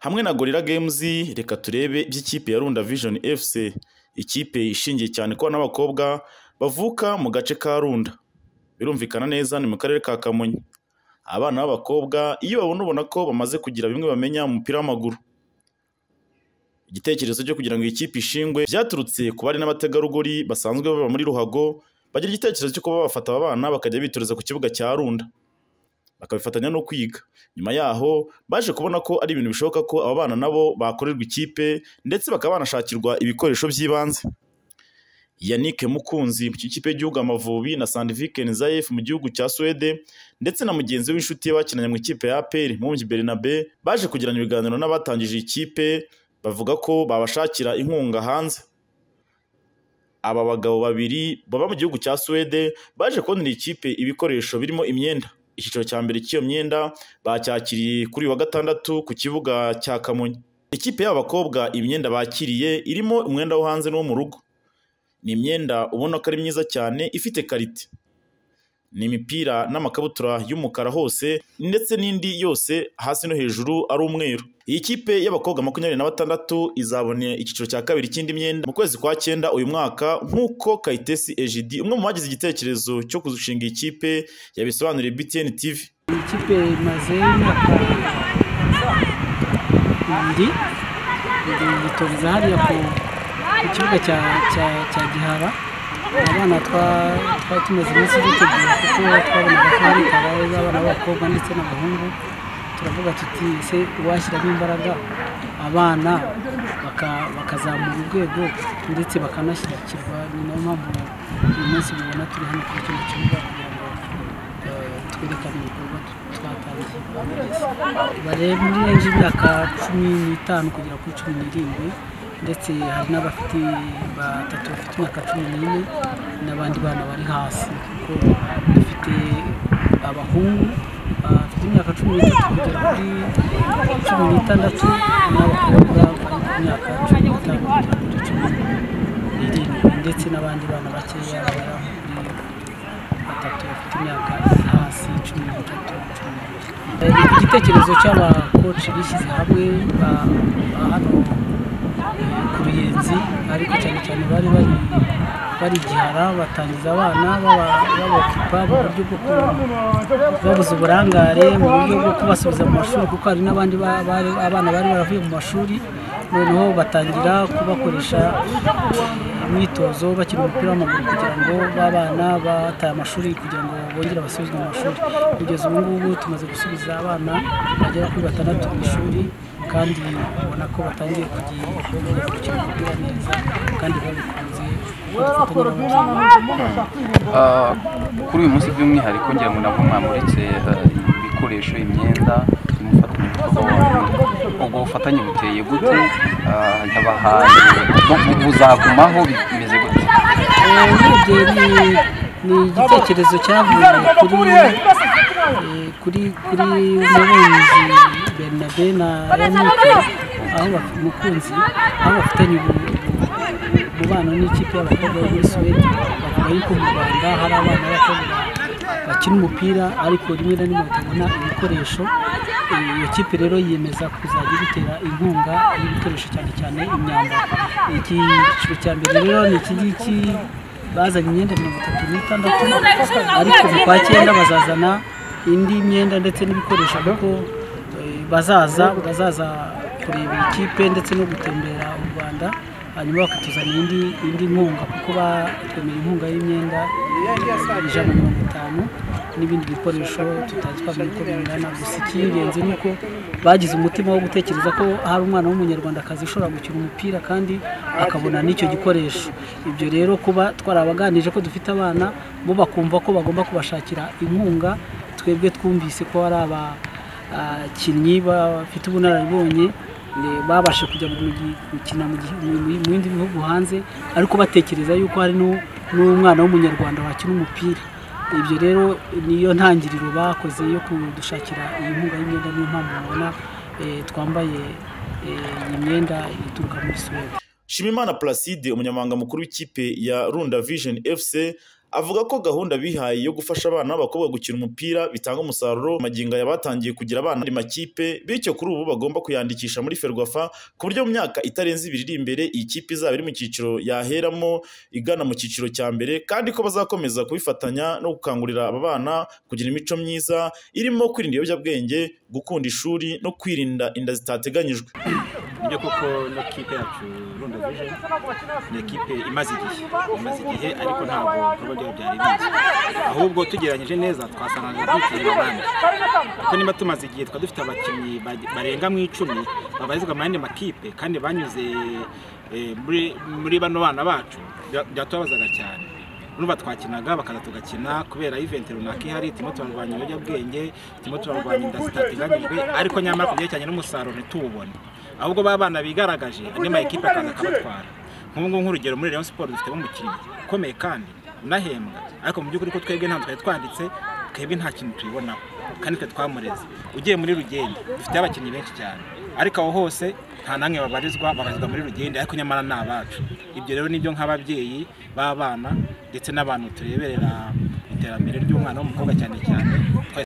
Hamwe na Gorilla Games reka turebe iby'ikipe ya Runda Vision FC, ikipe ishingiye cyane ko n'abakobwa bavuka mu gace ka Runda. Birumvikana neza ni mu karere ka Kamonyi. Abana b'abakobwa iyo babona ubona ko bamaze kugira bimwe bamenya mu mupira w'amaguru. Igitekerezo cyo kugira ngo iyi kipe ishingwe byaturutse ku bari n'abategarugori basanzwe baba muri Ruhago, bagira igitekerezo cyo kuba bafata aba bana bakajya bitoreza ku kibuga cya Runda. Bakabifatanya no kwiga. Nyuma yaho baje kubona ko ari ibintu bishoboka ko aba bana nabo bakorerwa ikipe ndetse bakaba banashakirwa ibikoresho by'ibanze. Yannick Mukunzi mu kipe y'igihugu Amavubi na Sandvik Nzayev mu gihugu cya Suwede ndetse na mugenzi w'inshuti ye bakinanye mu ikipe ya APR Mumbyi Bernabe baje kugirana ibiganiro n'abatangije iyi kipe bavuga ko babashakira inkunga hanze. Aba bagabo babiri baba mu gihugu cya Suwede baje kubonera iyi kipe ibikoresho birimo imyenda. Icyiciro cya mbere cy'iyo myenda bacyakiriye kuri uyu wa gatandatu ku kibuga cya Kamonyi. Ikipe y'abakobwa imyenda bakiriye irimo umwenda wo hanze n'uwo mu rugo. Ni imyenda ubona ko ari myiza cyane ifite karite. Ni imipira n'amakabutura y'umukara hose ndetse n'indi yose hasi no hejuru ari umweru. Iyi kipe y'abakobwa makumyabiri na batandatu izabone icyiciro cya kabiri cy'indi myenda mu kwezi kwa cyenda uyu mwaka nk'uko Kayitesi Ejidi umwe mu bagize igitekerezo cyo kuzushinga iyi kipe yabisobanuriye BTN TV. Iyi kipe imaze imyaka ibiri yitoreza hariya ku ku kibuga cya cya cya gihara abana twari tumaze iminsi dutegura kuko twabonaga ko hari gahunda abana b'abakobwa ndetse n'abahungu turavuga tuti se washyiramo imbaraga abana baka- bakazamura urwego ndetse bakanashyigikirwa ni nayo mpamvu uyu munsi mubona turi hano kuri kino kibuga kugira ngo eh, twerekane ibikorwa tu- twatangiye bari muri renji y'imyaka cumi n'itanu kugera kuri cumi n'irindwi ndetse hari n'abafite batatu bafite imyaka cumi n'ine n'abandi bana bari hasi kuko dufite abahungu bafite imyaka cumi n'itatu kugera kuri cumi n'itandatu n'abakobwa bari ku myaka cumi n'itanu kugera kuri cumi n'irindwi ndetse n'abandi bana bakeya bari aho kuri batatu bafite imyaka iri hasi cumi n'itatu cumi n'ibiri Eh, igitekerezo cy'abakoci bishyize hamwe ba- ba hano eh, ku ruyenzi ariko cyane cyane bari bari bari igihara batangiza abana baba- babakipa mu buryo bwo ku- babuze uburangare mu buryo bwo kubasubiza mu mashuri kuko hari n'abandi ba- bari- abana bari baravuye mu mashuri noneho batangira kubakoresha imyitozo bakina umupira w'amaguru kugira ngo babana bataye amashuri kugira ngo bongere basubizwe mu mashuri kugeza ubu ngubu tumaze gusubiza abana bagera kuri batandatu mu ishuri kandi ubona ko batangiye kugira kugira gukina umupira neza kandi babikunze kuko dufatanya n'abandi Ah, kuri uyu munsi by'umwihariko ngira ngo nabwo mwamuritse ah, ibikoresho imyenda umufatanyabikorwa wanyu ubwo bufatanye buteye gute Ah, abahanzi bu- bu- buzagumaho bimeze gute urebye ni- ni igitekerezo cyavuye kuri eh, kuri kuri umubumbyi bernabe na yanike aho baf- mukunzi aho bafitanye ubu- ubu- umubano n'ikipe y'abakobwa bo muri suwede bavuga yuko mu rwanda hari abana b'abakobwa bakina umupira ariko rimwe na rimwe batabona ibikoresho Eh, iyo kipe rero yiyemeza kuzajya ibitera inkunga y'ibikoresho cyane cyane imyambaro iki cyiciro cya mbere rero ni iki ngiki bazanye imyenda mirongo itatu n'itandatu ariko mu kwa cyenda bazazana indi myenda ndetse n'ibikoresho kuko eh, bazaza bazaza kureba iyi kipe ndetse no gutembera u rwanda hanyuma bakatuzanira indi indi nkunga kuko batwemera inkunga y'imyenda ijana na mirongo itanu n'ibindi bikoresho tutazi twamenya uko bingana gusa icy'ingenzi ni uko bagize umutima wo gutekereza ko hari umwana w'umunyarwandakazi ushobora gukina umupira kandi akabona n'icyo gikoresho ibyo rero kuba twarabaganije ko dufite abana bo bakumva ko bagomba kubashakira inkunga twebwe twumvise ko hari aba abakinnyi bafite ubunararibonye ne- babasha kujya mu gi- gukina mu gi- mu- mu- mu bindi bihugu hanze ariko batekereza yuko hari n'u- n'umwana w'umunyarwanda wakina umupira ibyo rero niyo ntangiriro bakoze yo kudushakira iyi nkunga y'imyenda niyo mpamvu mubona eh, twambaye eh, iyi myenda ituruka muri suwede Shimimana Placide umunyamabanga mukuru w'ikipe ya Runda Vision FC avuga ko gahunda bihaye yo gufasha abana b'abakobwa gukina umupira bitanga umusaruro magingo aya batangiye kugira abana mu makipe bityo kuri ubu bagomba kuyandikisha muri ferwafa ku buryo mu myaka itarenze ibiri iri imbere iyi kipe izaba iri mu cyiciro yaheramo igana mu cyiciro cya mbere kandi ko bazakomeza kubifatanya no gukangurira aba bana kugira imico myiza irimo kwirinda ibiyobyabwenge gukunda ishuri no kwirinda inda zitateganyijwe nibyo koko no kipe yacu rundo vision ni ekipe imaze igihe imaze igihe ariko ntabwo ibikorwa byayo byari bizi ahubwo tugeranyije neza twasangaga dukiri abandi kuko niba tumaze igihe twaba dufite abakinnyi ba- barenga mu icumi babarizwa mu yandi makipe kandi banyuze eh, muri- muri bano bana bacu bya- byatubabazaga cyane urumva twakinaga bakaza tugakina kubera event runaka ihari turimo turarwanya ibiyobyabwenge turimo turarwanya inda zitateganyijwe ariko nyamara ku byerekeranye n'umusaruro ntituwubone ahubwo ba bana bigaragaje andi ma ekipe akaza akabatwara nk'ubu ngubu nk'urugero muri Rayon Sport dufitemo umukinnyi ukomeye kandi unahembwa ariko mu by'ukuri ko twebwe ntabwo twari twanditse twebwe nta kintu tubibonaho kandi twe twamureze ugiye muri rugenda dufite abakinnyi benshi cyane ariko aho hose nta namwe babarizwa babarizwa muri rugenda ariko nyamara ni abacu ibyo rero nibyo nk'ababyeyi b'abana ndetse n'abantu tureberera iterambere ry'umwana w'umukobwa cyane cyane twese